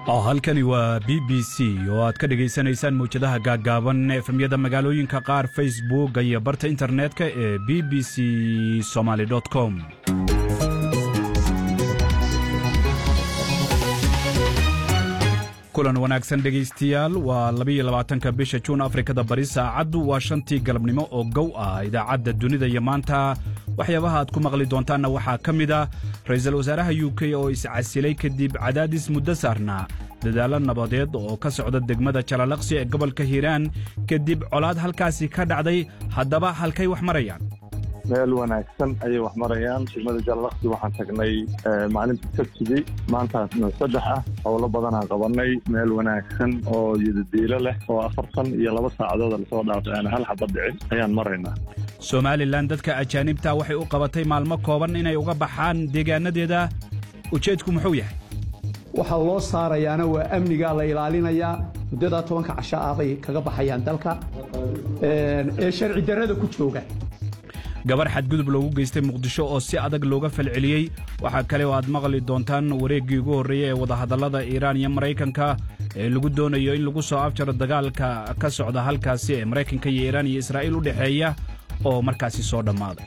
halkani waa b b c oo aad ka dhegaysanaysaan mawjadaha gaaggaaban efemyada magaalooyinka qaar facebook iyo barta internetka ee b b c somaly com kulan wanaagsan dhegaystayaal waa labaiyo labaatanka bisha juun afrikada bari saacaddu waa shantii galabnimo oo gow ah idaacadda dunida iyo maanta waxyaabaha aad ku maqli doontaanna waxaa ka mid ah ra'iisul wasaaraha u k oo iscasilay kadib cadaadis muddo saarnaa dadaallo nabadeed oo ka socda degmada jalalaqsi ee gobolka hiiraan kadib colaad halkaasi ka dhacday haddaba halkay wax marayaan meel wanaagsan ayay wax marayaan degmada jalalaqsi waxaan tagnay maalinta sabtidii maantaasna saddex ah howlo badanaan qabanay meel wanaagsan oo yidadiilo leh oo afartan iyo laba saacadood lasoo dhaafay aan hal xabad dhicin ayaan maraynaa somalilan dadka ajaanibta waxay u qabatay maalmo kooban inay uga baxaan deegaanadeeda ujeedku muxuu yahay waxaa loo saarayaana waa amnigaa la ilaalinayaa muddadaa tobanka casho aaday kaga baxayaan dalka ee sharci darrada ku jooga gabar xadgudub loogu geystay muqdisho oo si adag looga falceliyey waxaa kale oo aad maqli doontaan wareeggii ugu horreeyey ee wadahadallada iiraan iyo maraykanka ee lagu doonayo in lagu soo abjaro dagaalka ka socda halkaasi ee maraykanka iyo iiraan iyo israa'iil u dhexeeya oo markaasi soo dhammaaday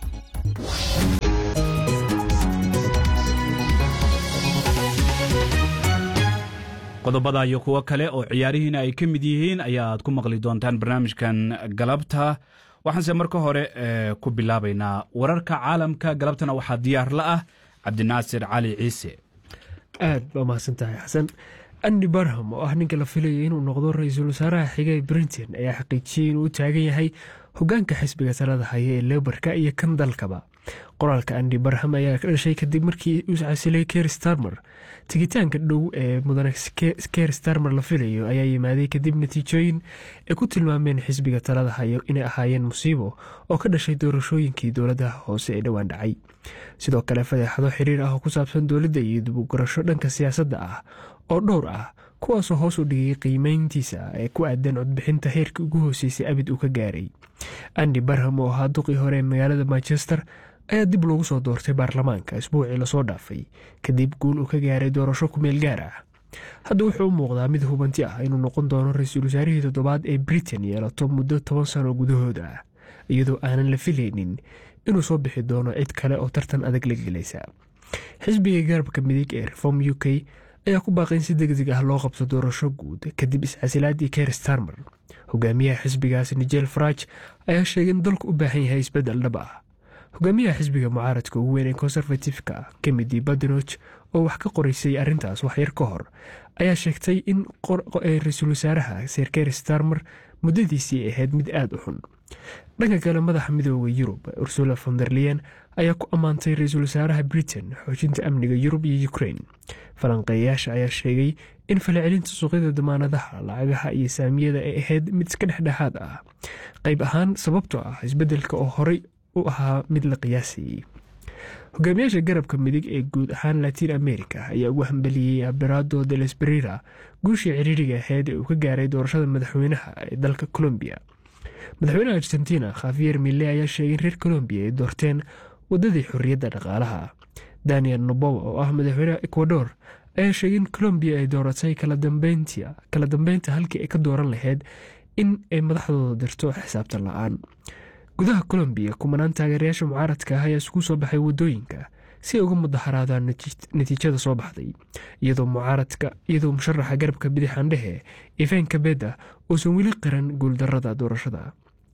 qodobada iyo kuwo kale oo ciyaarihiina ay ka mid yihiin ayaad ku maqli doontaan barnaamijkan galabta waxaanse marka hore ku bilaabaynaa wararka caalamka galabtana waxaa diyaar la ah cabdinaasir cali ciise aad baa mahadsan tahay xasan andi barham oo ah ninka la filayay inuu noqdo ra-iisul wasaaraha xiga ee brinton ayaa xaqiijiyey inuu u taagan yahay hogaanka xisbiga talada haya ee lebarka iyo kan dalkaba qoraalka andi barham ayaa ka dhashay kadib markii uu casilay ker starmer tigitaanka dhow ee mudane ker starmer la filayo ayaa yimaaday kadib natiijooyin ay ku tilmaameen xisbiga talada hayo inay ahaayeen musiibo oo ka dhashay doorashooyinkii dowladaha hoose ee dhowaan dhacay sidoo kale fadeexado xiriir ah oo ku saabsan dowladda iyo dibugurasho dhanka siyaasadda ah oo dhowr ah kuwaasoo hoos u dhigay qiimeyntiisa ee ku aadan codbixinta heerkii ugu hooseysay abid uu ka gaaray andi barham oo ahaa duqii hore ee magaalada manchester ayaa dib loogu soo doortay baarlamaanka isbuucii lasoo dhaafay kadib guul uu ka gaaray doorasho kumeel gaar ah hadda wuxuu u muuqdaa mid hubanti ah inuu noqon doono ra-iisul wasaarihii toddobaad ee britain yeelato muddo toban sano gudahooda ah iyadoo aanan la filaynin inuu soo bixi doono cid kale oo tartan adag la gelaysa xisbiga garabka midig ee reform u k ayaa ku baaqay in si degdeg ah loo qabto doorasho guud kadib iscasilaadii ker starmer hogaamiyaha xisbigaas nigel faraj ayaa sheegay in dalku u baahan yahay isbeddel dhab ah hogaamiyaha xisbiga mucaaradka ugu weyn ee konservatifka kemidi badenoch oo wax ka qoraysay arrintaas waxyar ka hor ayaa sheegtay in ra-iisul wasaaraha ser ker starmer muddadiisii ahayd mid aada u xun dhanka kale madaxa midooda yurub ursula fonderlian ayaa ku ammaantay ra-iisul wasaaraha britain xoojinta amniga yurub iyo ukrain falanqeeyayaasha ayaa sheegay in falcelinta suuqyada damaanadaha lacagaha iyo saamiyada ay ahayd mid iska dhexdhexaad ah qayb ahaan sababtoo ah isbeddelka oo horey u ahaa mid la qiyaasayey hogaamiyaasha garabka midig ee guud ahaan latiin america ayaa ugu hambeliyey aberado de lesberira guushii ciriiriga ahayd ee uu ka gaaray doorashada madaxweynaha ee dalka colombiya madaxweynaha argentina khafiyer mille ayaa sheegay in reer colombiya ay doorteen waddadii xorriyadda dhaqaalaha daniel nobowa oo ah madaxweynaha ecuador ayaa sheegay in colombiya ay dooratay kala dambeynta halkii ay ka dooran lahayd in ay madaxdooda dirto xisaabtan la-aan gudaha colombiya kumanaan taageerayaasha mucaaradka ah ayaa isugu soo baxay waddooyinka si ay uga mudaharaadaan natiijada soo baxday iyadoo mucaaradka iyadoo musharaxa garabka bidixaandhehe ivan kabeda uusan weli qiran guuldarada doorashada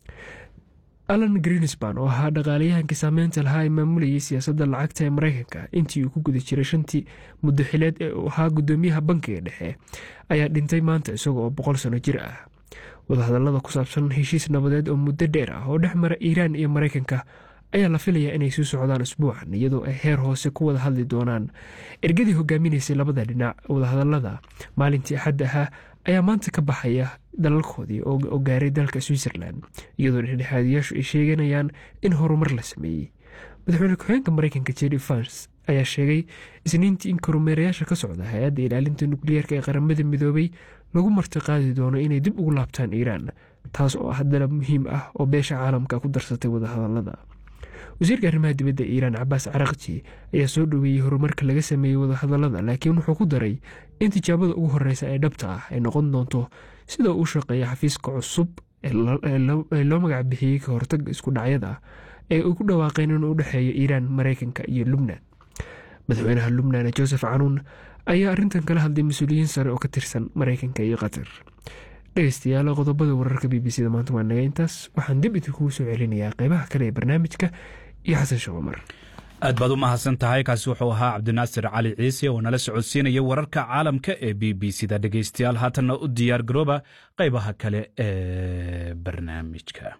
alan greenspan oo ahaa dhaqaalayahankii saameynta lahaa ee maamulayay siyaasadda lacagta ee maraykanka intii uu ku guda jiray shantii muddo xileed ee uu ahaa guddoomiyaha bankiga dhexe ayaa dhintay maanta isaga oo boqol sano jir ah wadahadallada ku saabsan heshiis nabadeed oo muddo dheer ah oo dhex mara iiraan iyo maraykanka ayaa la filayaa inay sii socdaan isbuucan iyadoo ay heer hoose ku wada hadli doonaan ergadii hogaaminaysay labada dhinac wadahadallada maalintii axadda ahaa ayaa maanta ka baxaya dalalkoodii oo gaaray dalka switzerland iyadoo dhexdhexaadiyaashu ay sheeganayaan in horumar la sameeyey madaxweyne ku-xigeenka maraykanka jeri fans ayaa sheegay isniintii in kormeerayaasha ka socda hay-adda ilaalinta nukliyeerka ee qaramada midoobay lagu martiqaadi doono inay dib ugu laabtaan iiraan taas oo ah dalab muhiim ah oo beesha caalamka ku darsatay wadahadallada wasiirka arrimaha dibadda iiraan cabaas carakji ayaa soo dhoweeyey horumarka laga sameeyey wadahadalada laakiin wuxuu ku daray in tijaabada ugu horeysa ee dhabta ah ay noqon doonto sida uu shaqeeya xafiiska cusub ee loo magac bixiyey ka hortaga isku dhacyada ee uu ku dhawaaqeen inuu u dhexeeyo iiraan mareykanka iyo lubnan madaxweynaha lubnan joseph canuun ayaa arrintan kala hadlay mas-uuliyiin sare oo ka tirsan mareykanka iyo qatar dhegeystayaal qodobada wararka b b c da maanta waa naga intaas waxaan dib idinkugu soo celinayaa qeybaha kale ee barnaamijka iyo xasan shaqomar aad baad u mahadsan tahay kaasi wuxuu ahaa cabdinaasir cali ciise oo nala socodsiinaya wararka caalamka ee b b c da dhegeystayaal haatanna u diyaar garooba qaybaha kale ee barnaamijka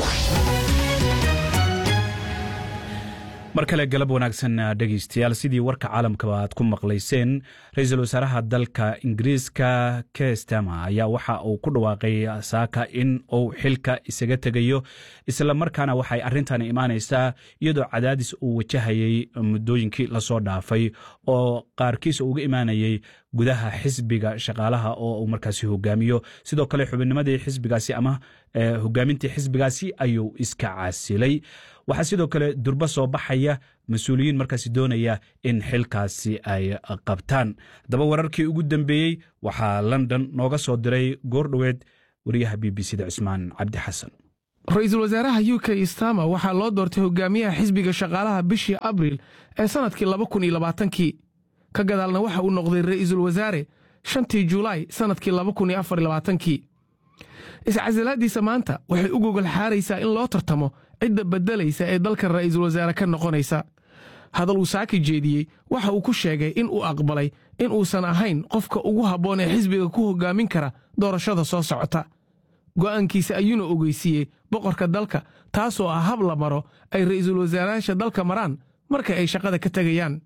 mar kale galab wanaagsan dhegeystayaal sidii warka caalamkaba aad ku maqlayseen ra-iisul wasaaraha dalka ingiriiska kestama ayaa waxa uu ku dhawaaqay saaka in uu xilka isaga tegayo islamarkaana waxay arrintan imaanaysaa iyadoo cadaadis uu wajahayey muddooyinkii lasoo dhaafay oo qaarkiis uga imaanayey gudaha xisbiga shaqaalaha oo uu markaasi hogaamiyo sidoo kale xubinnimadii xisbigaasi ama hogaamintii xisbigaasi ayuu iska casilay waxaa sidoo kale durbo soo baxaya mas-uuliyiin markaasi doonaya in xilkaasi ay qabtaan haddaba wararkii ugu dambeeyey waxaa london nooga soo diray goordhoweed wariyaha b b c da cismaan cabdi xasan ra-iisul wasaaraha u k stama waxaa loo doortay hogaamiyaha xisbiga shaqaalaha bishii abriil ee sannadkii laba kun iyo labaatankii ka gadaalna waxa uu noqday ra'iisul wasaare shantii julaay sannadkii laba kun iyo afar labaatankii iscasilaaddiisa maanta waxay u gogol xaaraysaa in loo tartamo cidda beddelaysa ee dalka ra'iisul wasaare ka noqonaysa hadal uu saaki jeediyey waxa uu ku sheegay in uu aqbalay in uusan ahayn qofka ugu habboon ee xisbiga ku hoggaamin kara doorashada soo socota go'aankiisa ayuuna ogeysiiyey boqorka dalka taasoo ah hab la maro ay ra'iisul wasaarayaasha dalka maraan marka ay shaqada ka tegayaan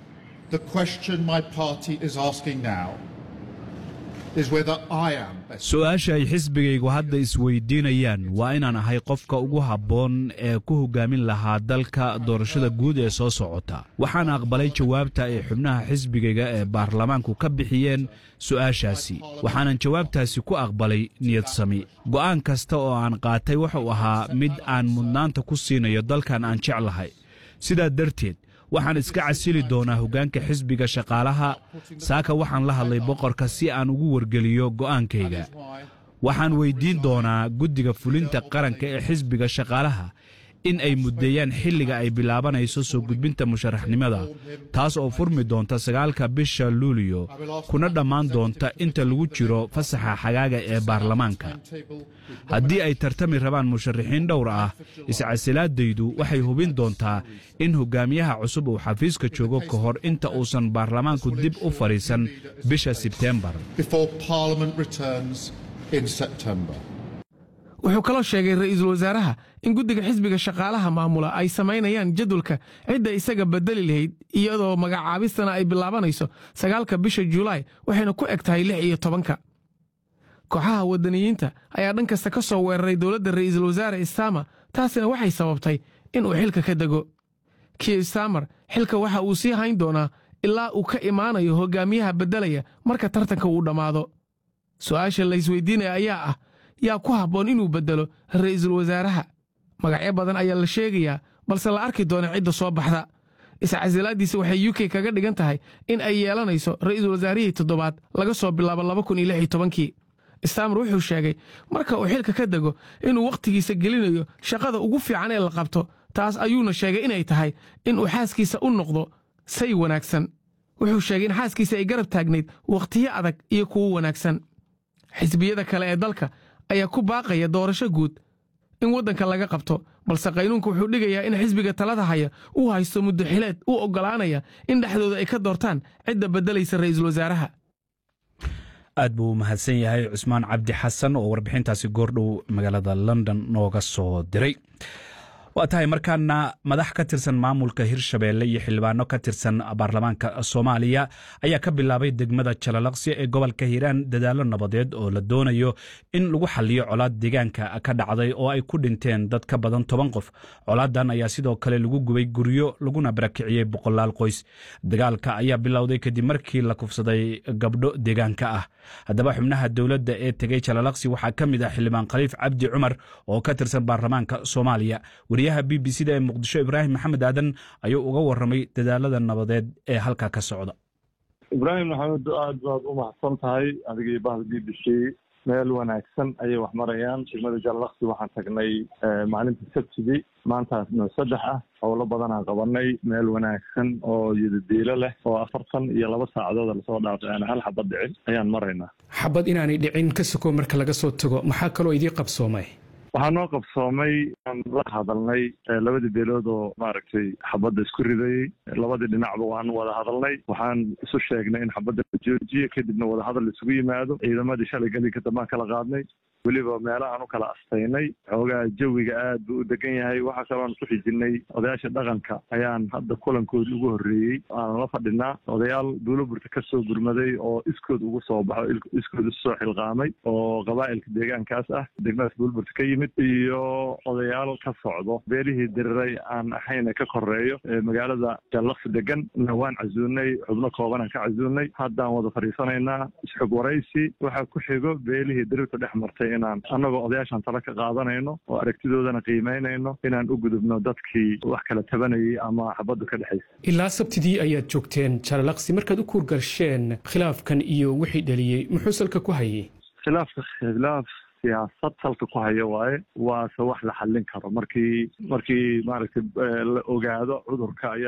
su-aasha ay xisbigaygu hadda isweydiinayaan waa inaan ahay qofka ugu habboon ee ku hoggaamin lahaa dalka doorashada guud ee soo socota waxaan aqbalay jawaabta ay xubnaha xisbigayga ee baarlamaanku ka bixiyeen su'aashaasi waxaanan jawaabtaasi ku aqbalay niyadsami go'aan kasta oo aan qaatay wuxuu ahaa mid aan mudnaanta ku siinayo dalkan aan jeclahay sidaa darteed waxaan iska casili doonaa hoggaanka xisbiga shaqaalaha saaka waxaan la hadlay boqorka si aan ugu wargeliyo go'aankayga waxaan weyddiin doonaa guddiga fulinta qaranka ee xisbiga shaqaalaha in ay muddeeyaan xilliga ay bilaabanayso soo gudbinta musharaxnimada taas oo furmi doonta sagaalka bisha luuliyo kuna dhammaan doonta inta lagu jiro fasaxa xagaaga ee baarlamaanka haddii ay tartami rabaan musharaxiin dhowr ah iscasilaadaydu waxay hubin doontaa in hogaamiyaha cusub uu xafiiska joogo ka hor inta uusan baarlamaanku dib u fadhiisan bisha sebteembar wuxuu kaloo sheegay ra'iisul wasaaraha in guddiga xisbiga shaqaalaha maamula ay samaynayaan jadwalka cidda isaga bedeli lahayd iyadoo magacaabistana ay bilaabanayso sagaalka bisha julaay waxayna ku eg tahay lix iyo tobanka kooxaha waddaniyiinta ayaa dhan kasta ka soo weeraray dowladda ra'iisul wasaare istama taasina waxay sababtay in uu xilka ka dego kiir stamer xilka waxa uu sii hayn doonaa ilaa uu ka imaanayo hogaamiyaha beddelaya marka tartanka uu dhammaado su'aasha laysweydiinaya ayaa ah yaa ku habboon inuu beddelo ra'iisul wasaaraha magacyo badan ayaa la sheegayaa balse la arki doona cidda soo baxda iscasilaaddiisa waxay u k kaga dhigan tahay in ay yeelanayso ra'iisul wasaarihii toddobaad laga soo bilaabo laba kun iyo lix iyo tobankii stamer wuxuu sheegay marka uu xilka ka dego inuu wakhtigiisa gelinayo shaqada ugu fiican ee la qabto taas ayuuna sheegay inay tahay inuu xaaskiisa u noqdo say wanaagsan wuxuu sheegay in xaaskiisa ay garab taagnayd wakhtiyo adag iyo kuwo wanaagsan xisbiyada kale ee dalka ayaa ku baaqaya doorasho guud in waddanka laga qabto balse qaynuunka wuxuu dhigayaa in xisbiga talada haya uu haysto muddo xileed u oggolaanaya in dhexdooda ay ka doortaan cidda beddelaysa ra'iisul wasaaraha aad buu mahadsan yahay cusmaan cabdi xasan oo warbixintaasi goordhow magaalada london nooga soo diray waa tahay markaana madax ka tirsan maamulka hirshabeelle iyo xildhibaano ka tirsan baarlamaanka soomaaliya ayaa ka bilaabay degmada jalalaqsi ee gobolka hiiraan dadaallo nabadeed oo la doonayo in lagu xaliyo colaad deegaanka ka dhacday oo ay ku dhinteen dad ka badan toban qof colaadan ayaa sidoo kale lagu gubay guryo laguna barakiciyey boqolaal qoys dagaalka ayaa bilowday kadib markii la kufsaday gabdho deegaanka ah haddaba xubnaha dowladda ee tegey jalalaqsi waxaa ka mid ah xildhibaan khaliif cabdi cumar oo ka tirsan baarlamaanka soomaaliya wariyaha b b c da ee muqdisho ibraahim maxamed aadan ayuu uga waramay dadaalada nabadeed ee halkaa ka socda ibraahim maxamed aad baad u mahadsan tahay adigii bahda b b c meel wanaagsan ayay wax marayaan degmada jallakti waxaan tagnay maalinta sabtidii maantaasna saddex ah howlo badanaan qabanay meel wanaagsan oo yidadiilo leh oo afartan iyo laba saacadood lasoo dhaafay aan hal xabad dhicin ayaan maraynaa xabad inaanay dhicin ka soko marka laga soo tago maxaa kaloo idii qabsoomay waxaa noo qabsoomay aan la hadalnay labadii beelood oo maaragtay xabadda isku ridayey labadii dhinacba waan wada hadalnay waxaan isu sheegnay in xabadda la joojiyo kadibna wadahadal isugu yimaado ciidamadii shalay gelinka dambaan kala qaadnay weliba meelahaan u kala astaynay xoogaa jawiga aad buu u degan yahay waxaa kaloon ku xijinay odayaasha dhaqanka ayaan hadda kulankoodi ugu horreeyey aanan la fadhinaa odayaal duulaburta ka soo gurmaday oo iskood ugu soo baxo iskood isu soo xilqaamay oo qabaa'ilka deegaankaas ah degmadaas duulaburta ka yimid iyo odayaal ka socdo beelihii diriray aan ahayna ka koreeyo magaalada jallaqsi degan na waan casuunay xubno koobanaan ka casuunay haddaan wada fadhiisanaynaa isxog waraysi waxaa ku xigo beelihii dirirta dhex martay inaan annagoo odayaashan tala ka qaadanayno oo aragtidoodana qiimaynayno inaan u gudubno dadkii wax kala tabanayay ama xabaddu ka dhexaysa ilaa sabtidii ayaad joogteen jallaqsi markaad u kuurgalsheen khilaafkan iyo wixii dhaliyey muxuu salka ku hayay khilaafka khilaaf siyaasad salka ku haya waaye waase wax la xallin karo markii markii maaragtay la ogaado cudurka ayaa